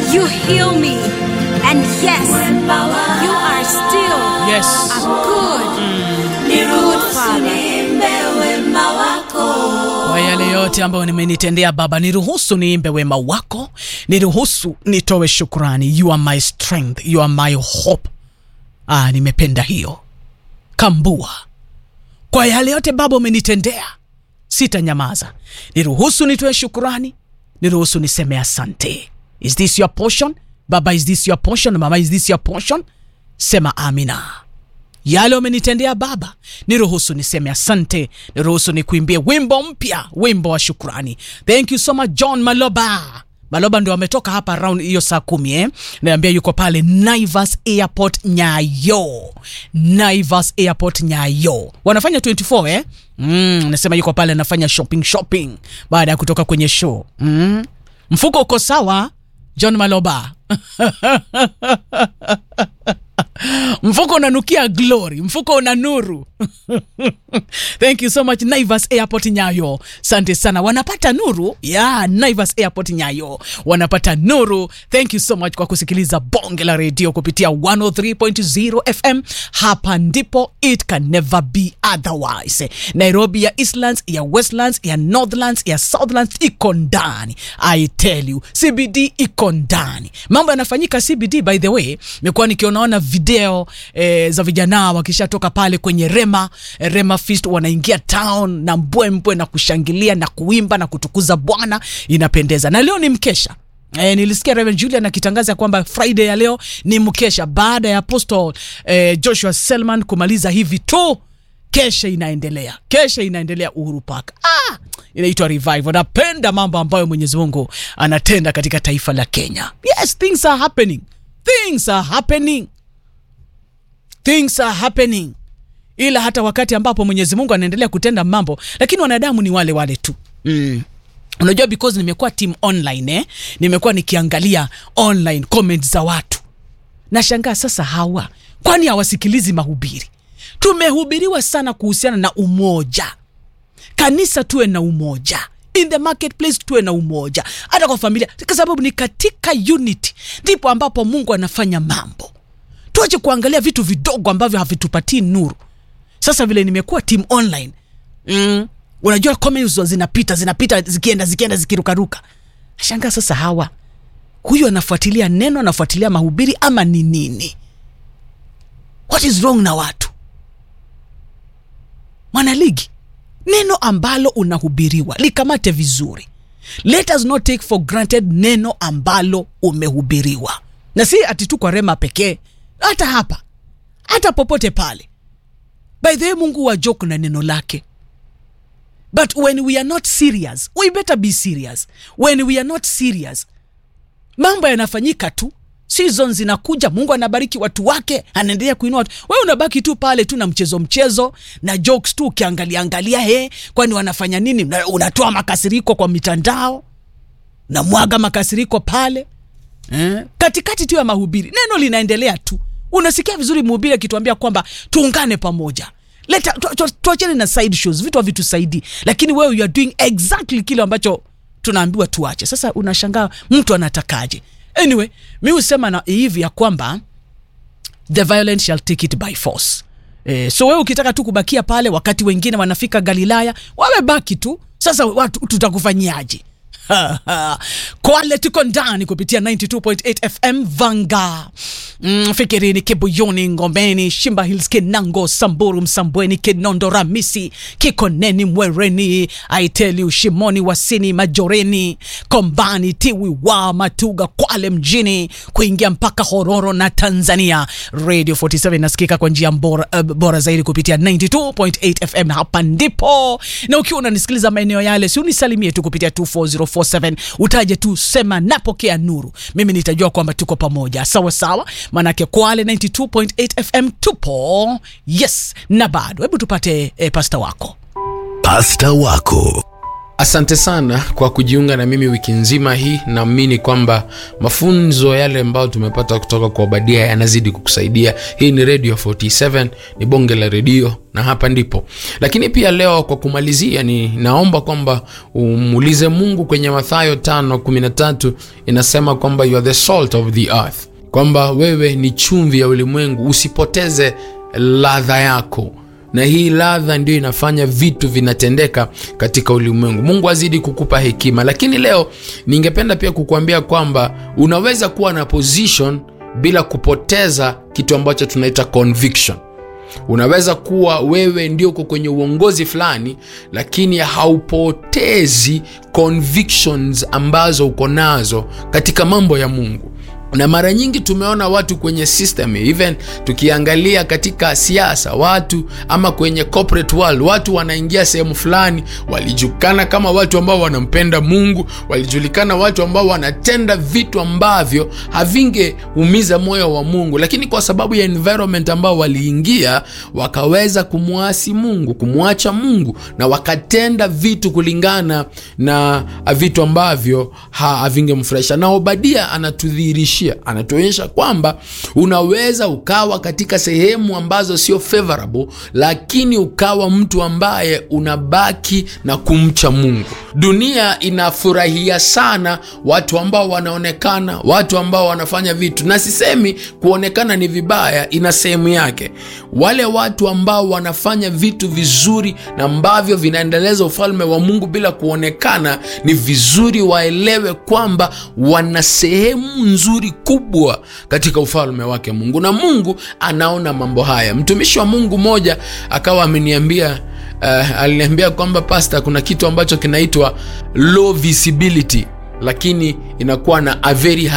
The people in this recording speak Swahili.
You heal me. And yes, you are still Yes. a good, good Father. Kwa yale yote ambayo nimenitendea Baba, niruhusu niimbe wema wako, niruhusu nitoe shukrani. You are my strength, you are my hope. Ah, nimependa hiyo kambua. Kwa yale yote Baba umenitendea, sitanyamaza. Niruhusu nitoe shukrani, niruhusu niseme asante. Is this your portion? Baba, is this your portion? Mama, is this your portion? Sema amina yale umenitendea Baba, niruhusu niseme asante, niruhusu nikuimbie wimbo mpya, wimbo wa shukrani. Thank you so much John Maloba. Maloba ndio ametoka hapa round hiyo saa kumi eh? Naambia yuko pale Naivas Airport Nyayo, Naivas Airport Nyayo wanafanya 24 eh? Mm, nasema yuko pale anafanya shopping shopping baada ya kutoka kwenye show mm. Mfuko uko sawa John Maloba mfuko unanukia glory mfuko una nuru thank you so much naivas airport nyayo sante sana wanapata nuru ya yeah, naivas airport nyayo wanapata nuru thank you so much kwa kusikiliza bonge la redio kupitia 103.0 fm hapa ndipo it can never be otherwise nairobi ya eastlands ya westlands ya northlands ya southlands iko ndani i tell you cbd iko ndani mambo yanafanyika cbd by the way imekuwa nikionaona video eh, za vijana wakishatoka pale kwenye rema eh, rema fist wanaingia town na mbwembwe na kushangilia na kuimba na kutukuza bwana inapendeza na leo ni mkesha E, nilisikia Reverend Julian akitangaza kwamba Friday ya leo ni mkesha baada ya Apostle e, Joshua Selman kumaliza hivi tu kesha inaendelea kesha inaendelea Uhuru Park ah, inaitwa revival napenda mambo ambayo Mwenyezi Mungu anatenda katika taifa la Kenya yes things are happening things are happening things are happening ila hata wakati ambapo Mwenyezi Mungu anaendelea kutenda mambo lakini wanadamu ni wale wale tu mm unajua because nimekuwa team online eh? nimekuwa nikiangalia online comments za watu nashangaa sasa hawa kwani hawasikilizi mahubiri tumehubiriwa sana kuhusiana na umoja kanisa tuwe na umoja in the marketplace tuwe na umoja hata kwa familia kwa sababu ni katika unity ndipo ambapo mungu anafanya mambo tuache kuangalia vitu vidogo ambavyo havitupatii nuru sasa vile nimekuwa team online mm, unajua comments zinapita zinapita zikienda zikienda zikirukaruka shangaa sasa hawa huyu anafuatilia neno anafuatilia mahubiri ama ni nini what is wrong na watu mwanaligi neno ambalo unahubiriwa likamate vizuri let us not take for granted neno ambalo umehubiriwa na si ati tu kwa rema pekee hata hapa hata popote pale by the way mungu wa joke na neno lake but when we are not serious we better be serious when we are not serious mambo yanafanyika tu season zinakuja mungu anabariki watu wake anaendelea kuinua watu we unabaki tu pale tu na mchezo mchezo na jokes tu ukiangalia angalia he kwani wanafanya nini Na unatoa makasiriko kwa mitandao namwaga makasiriko pale eh? katikati tu ya mahubiri neno linaendelea tu unasikia vizuri mhubiri akituambia kwamba tuungane pamoja leta tu- tu- tuachane na side shows vitu havitusaidii lakini wewe you are doing exactly kile ambacho tunaambiwa tuache sasa unashangaa mtu anatakaje anyway mi husema na hivi ya kwamba the violent shall take it by force eh, so wewe ukitaka tu kubakia pale wakati wengine wanafika galilaya wamebaki tu sasa watu tutakufanyiaje kwale tuko ndani kupitia 92.8 fm vanga mm, fikirini kibuyuni ngomeni shimba hills kinango samburu msambweni kinondo ramisi kikoneni mwereni aiteli shimoni wasini majoreni kombani tiwi wa matuga kwale mjini kuingia mpaka hororo na tanzania radio 47 inasikika kwa njia bora, uh, bora zaidi kupitia 92.8 fm hapa ndipo na ukiwa unanisikiliza maeneo yale si unisalimie tu kupitia 24047 utaje tu sema napokea nuru mimi nitajua kwamba tuko pamoja sawa sawa manake kwale 92.8 fm tupo yes na bado hebu tupate eh, pasta wako pasta wako asante sana kwa kujiunga na mimi wiki nzima hii naamini kwamba mafunzo yale ambayo tumepata kutoka kwa obadia yanazidi kukusaidia hii ni radio 47 ni bonge la redio na hapa ndipo lakini pia leo kwa kumalizia ni naomba kwamba umuulize mungu kwenye mathayo 513 inasema kwamba you are the salt of the earth kwamba wewe ni chumvi ya ulimwengu usipoteze ladha yako na hii ladha ndio inafanya vitu vinatendeka katika ulimwengu mungu azidi kukupa hekima lakini leo ningependa pia kukuambia kwamba unaweza kuwa na position bila kupoteza kitu ambacho tunaita conviction unaweza kuwa wewe ndio uko kwenye uongozi fulani lakini haupotezi convictions ambazo uko nazo katika mambo ya mungu na mara nyingi tumeona watu kwenye system even tukiangalia katika siasa watu ama kwenye corporate world watu wanaingia sehemu fulani walijulikana kama watu ambao wanampenda mungu walijulikana watu ambao wanatenda vitu ambavyo havingeumiza moyo wa mungu lakini kwa sababu ya environment ambao waliingia wakaweza kumwasi mungu kumwacha mungu na wakatenda vitu kulingana na vitu ambavyo havingemfurahisha na obadia anatudhihirisha anatuonyesha anatuonyesha kwamba unaweza ukawa katika sehemu ambazo sio favorable lakini ukawa mtu ambaye unabaki na kumcha mungu dunia inafurahia sana watu ambao wanaonekana watu ambao wanafanya vitu na sisemi kuonekana ni vibaya ina sehemu yake wale watu ambao wanafanya vitu vizuri na ambavyo vinaendeleza ufalme wa mungu bila kuonekana ni vizuri waelewe kwamba wana sehemu nzuri kubwa katika ufalme wake mungu na mungu anaona mambo haya mtumishi wa mungu mmoja akawa ameniambia uh, aliniambia kwamba pasta kuna kitu ambacho kinaitwa low visibility lakini inakuwa na a very high